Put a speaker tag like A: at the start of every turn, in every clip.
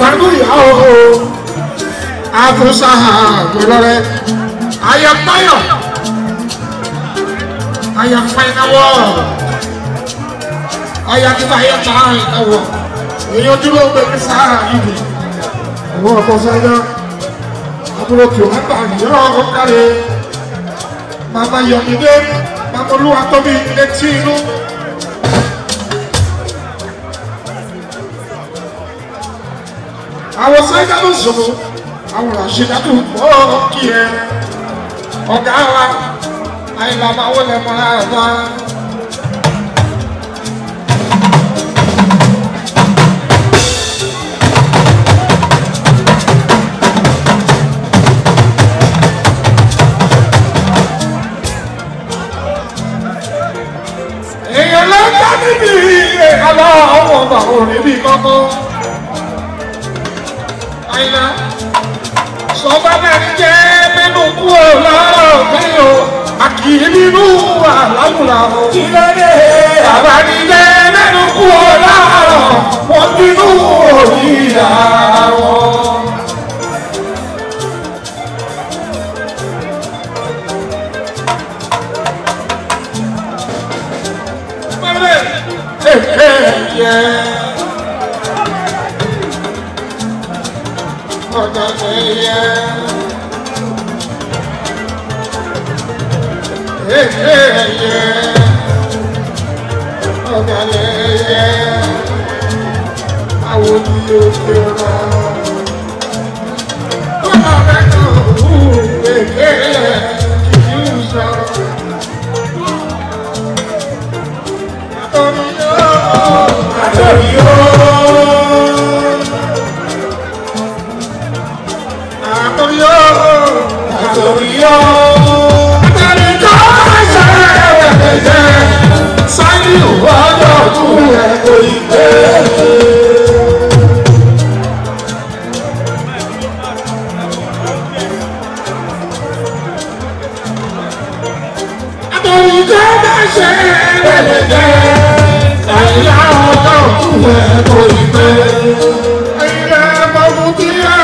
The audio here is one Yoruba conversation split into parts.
A: pẹ̀lú ìyàwó àfúnṣáhà gbọlọ́rẹ́ ayọ̀páyọ̀ ayọ̀páyọ̀ ayọ̀kíta ayọ̀ta ìnáwó èyí ojúlé ó gbé sáà ìdí àwọn ọkọ̀ sẹ́yìn àbúrò kí o má bà yọ̀ ọ́ kárí màmá yọ̀mídé màmá olúwa tóbi létí inú. àwọn sẹ́yìn ló sọ̀rọ̀ àwọn àṣìdájú pọ̀ kí ẹ ọ̀gá wa àìlànà àwọn ẹ̀mọ́ ara wa. èèyàn ló ń bá níbi ìrẹ̀kálọ́ ọmọ ọba òrìn bíi kọ́kọ́ àìlá sọba mẹ́rin jẹ́ nínú kú ò lọ́rọ̀ mi o àkìrí nínú àlámùlà o. kí ló dé? bàbá mi jẹ́ nínú kú ò lọ́rọ̀ wọ́n bínú òní ìyá wọn. Hey, hey, yeah. ọ̀dọ̀dẹ̀yẹ. Ẹ̀ẹ́yẹ ọ̀dọ̀dẹ̀yẹ. Àwọn ni yóò ṣe rọ. Bọ́lá rẹ̀ kàn wú ẹ̀ẹ́yẹ kìí sọ. Àtọ̀rí yóò. Àtọ̀rí yóò. Àtòríyó. Àtòríyó. Àtòríyó. Ṣẹ́yẹ̀dẹ̀dẹ̀. Sáyé ọjọ́ ọdún rẹ̀ kò ì pé. Àtòríyó bá ṣẹ́yẹ̀dẹ̀dẹ̀. Sáyé ọjọ́ ọdún rẹ̀ kò ì pé. Ilé ẹ̀fọ́ fún kí ẹ.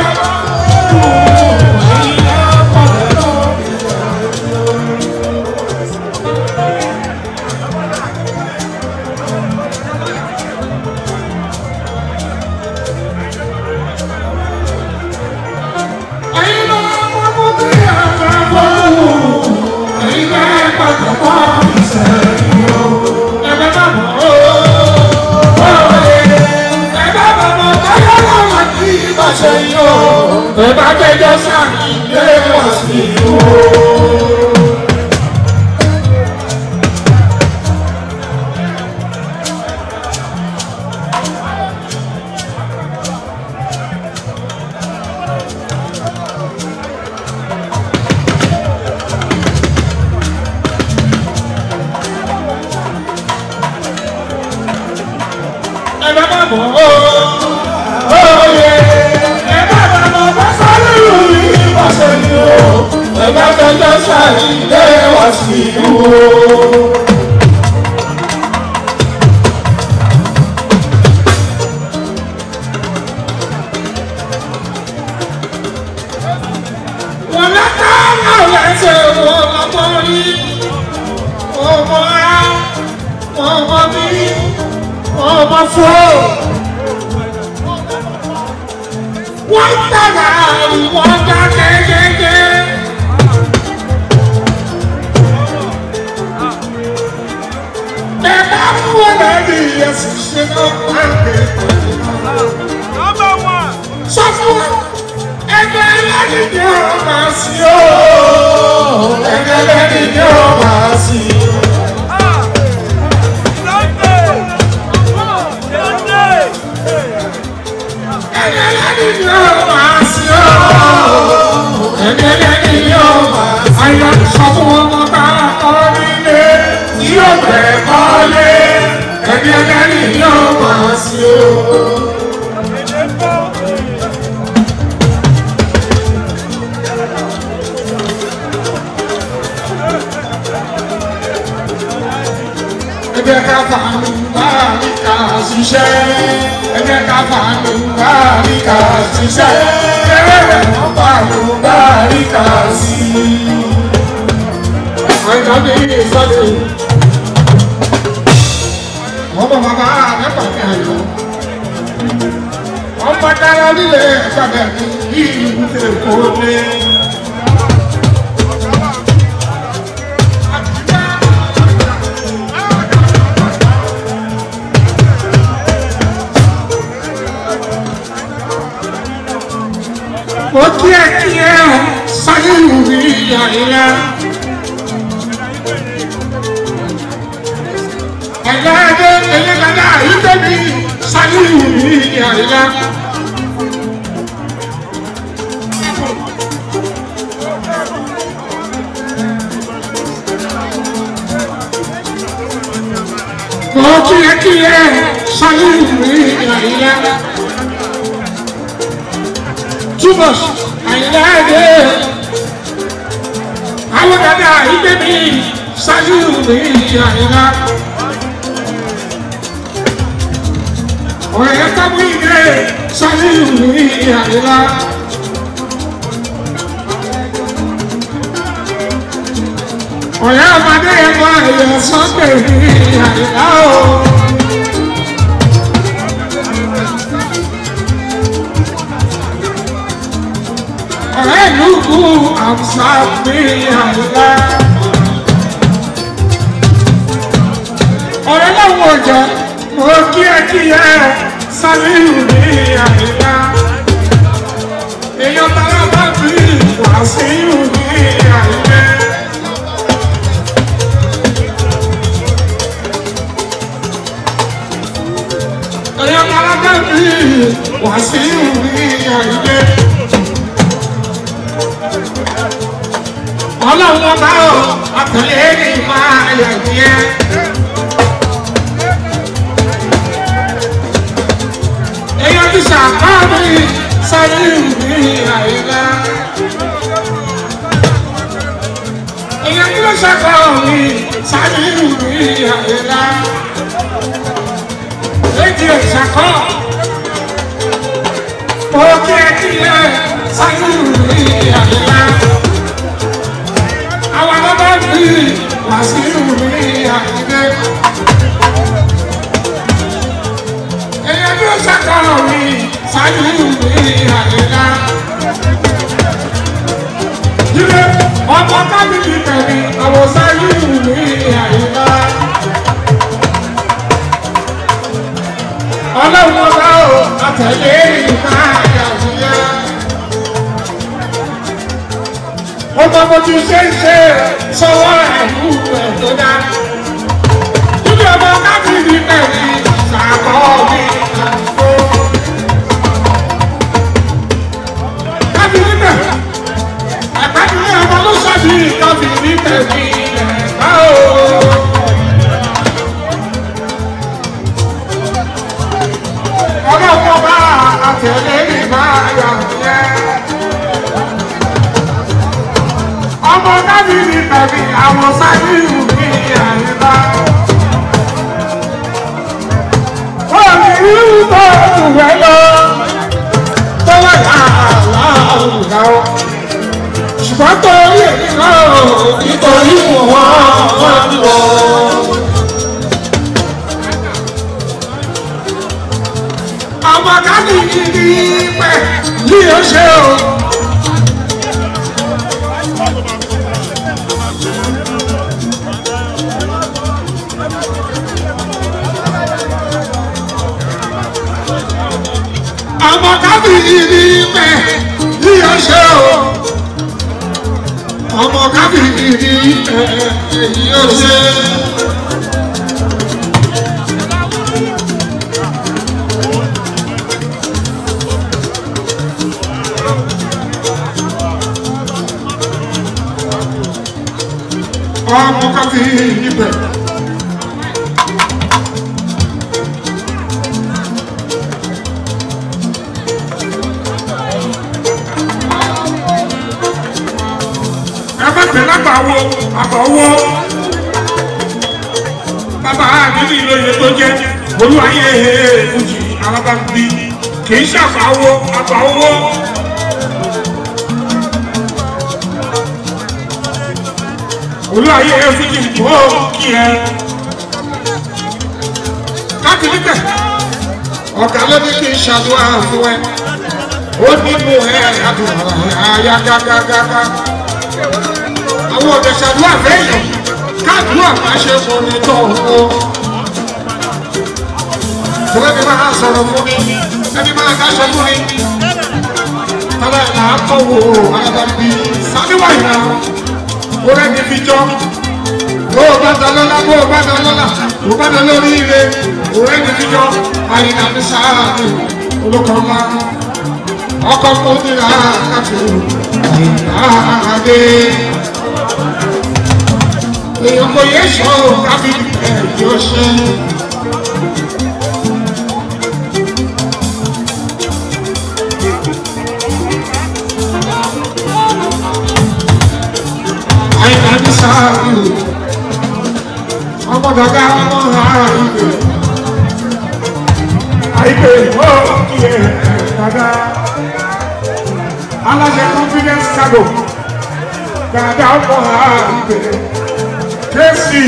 A: Ẹ̀bá jẹjọ́ sáàkì ilé wọ̀ sí ìlú. Ẹ̀bá bá bọ̀ ó yẹ. Ẹ̀bá bá bọ̀ bá sáré lórí ìbọ̀sẹ̀ ni ó. Ẹ̀bá jẹjọ́ sáàkì ilé wọ̀ sí ìlú. Wọ́n lọ́tà náà lẹ́sẹ̀ wọ́n lọ́pọ̀ rí. Ọmọ á, ọmọ bí, ọmọ fọ́. Wọ́n tẹ̀lé àwọn ọjà kékeré. Ẹ̀ka fún wọn lẹ́nu ìyẹ̀sì ṣe náà pàǹkì.
B: Number one.
A: Sọ fún wọn, ẹgbẹ́ ẹlẹ́ni ni ó máa sí o. Ẹgbẹ́ ẹlẹ́ni ni ó máa sí o.
B: Ah. Sunday. Sunday.
A: Ẹgbẹ́ ẹlẹ́ni ni ó máa sí o. Ẹgbẹ́ ẹlẹ́ni ni ó máa sí o. Ayọ̀ sọ fún wọn mọ́ bá kọ́ nílé tí yóò bẹ̀ kọ́lé. Ẹgbẹ́ ẹlẹ́ni ni ó máa sí o.
B: Èdè bọ́.
A: Ẹgbẹ́ ká fà mí bá mi kà á. ṣiṣẹ́ ẹ jẹ́ ká fàlùbáríkà ṣiṣẹ́ ẹ̀rẹ̀ wọ́n fàlùbáríkà sí i. àìsàn ní ìsọdẹ wọ́n bọ̀ bàbá àgbẹ̀pà ní àyọ̀ wọ́n bọ̀ dára nílé ẹ̀fọ́dẹ̀ ní ìlú tẹ̀kọ́ lé. mo kí ẹ kí ẹ sáyé ìwé ìyá ìyá. ẹ̀yà ẹ̀dẹ́ ẹ̀yẹ dada ìdẹ́ mi sáyé ìwé ìyá ìyá. mo kí ẹ kí ẹ sáyé ìwé ìyá ìyá túbọ̀ àyìnláde àwọn dada ìgbé mi ṣáájú mi àyìnlá ọ̀rẹ́ kábù ìgbé ṣáájú mi àyìnlá. ọ̀rẹ́ ọmọdé ẹ̀gbọ́n ẹ̀yẹ sọ́gbẹ̀ mi àyìnlá o. ọ̀rẹ́ ìlú kú àmsà mi àyíká. ọ̀rẹ́ lọ́wọ́ ọjà mo kí ẹ kí ẹ sálíù ní àyíká. èèyàn tara bá fi wàásíù ní àyíká. èèyàn tara bá fi wàásíù ní àyíká. ọlọ́run ọba ò ọkùnrin ní máa yẹ díẹ̀. èèyàn ti ṣàkóso sáré ìwé àyíká. èèyàn ti lọ ṣàkóso sáré ìwé àyíká. èdè ìṣàkó òkè ẹ̀kíyẹ sáré ìwé àyíká àwọn bàbá mi wàásù mi àyíké. èèyàn bí ó ṣàkọrọ mi ṣáájú mi àyíká. jíde ọmọ kábíyì tẹ̀lé àwọn ṣáájú mi àyíká. ọlọ́run ọba ò àtẹ̀lé ìka àyàwó ọmọ mo ti ṣe ń ṣe sọwọ́ ẹ̀kú ẹ̀ tó dá. Níbi ọmọ káfíìnì pẹ̀lú ṣàkọ́ mi àgbo. Káfíìnì pẹ̀lú ẹ̀pẹ́ni ọmọ ló ṣàbí káfíìnì pẹ̀lú ẹ̀ka o. Ọlọ́pàá bá àtẹ̀lé ìbá yàrá yẹn. ọmọ dábìlì tàbí àwọn sáyé ìwé àyíká. Wọ́n ní irú tó tùwẹ́ lọ tó wà láàlá òrùka o. Ṣùgbọ́n torí èmi náà nítorí wọ́n wọ́n lọ. Ọmọ dábìlì ní pẹ̀ yí ó ṣe o. ọmọ kábìrì ní mẹ ní ọṣẹ o ọmọ kábìrì ní mẹ ní ọṣẹ. ọmọ kábìrì ní mẹ. ẹgbẹ́ lágbàwọ àbọ̀wọ́ bàbá àdínní ìlóye tó jẹ́ olúwayé fújì alábàbí kì í ṣàfàwọ́ àfàwọ́. olúwayé fújì tó kí ẹ. láti níbẹ̀ ọ̀gá ló ní kí n ṣàdúrà fún ẹ ó nínú ẹ àdúrà àyà gágágágá àwọn ọ̀dẹ̀ ṣàdúrà fẹ́yàn káàdúrà má ṣe mọ ní tọ̀hún o ẹni máa sọ̀rọ̀ fún mi ẹni máa dáṣọ fún mi tọ́lá ẹ̀ náà kọ́ wo alábàbí sáníwáyé náà ó rẹ́ni fi jọ bó o bá dán lọ́la bó o bá dán lọ́la bó o bá dán lórí ire ó rẹ́ni fi jọ àyìnbá mi sáà olùkọ́ ńlá ọkọ̀ kò ní ra káfí àyìnbá adé èèyàn kò yẹ sọ káfí ẹ̀ yóò ṣe. àyìnbá mi sáà ọmọ dàda ọmọ àìgbè àìgbè ó kí ẹ dàda aláṣẹ confidence cargo dàda ọmọ àìgbè kẹ́sì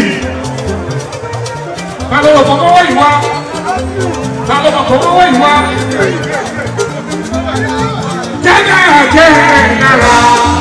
A: balùwẹ̀ kọ̀kọ́wọ́ ìwà balùwẹ̀ kọ̀kọ́wọ́ ìwà jẹ́jẹ́ jẹ́ náírà.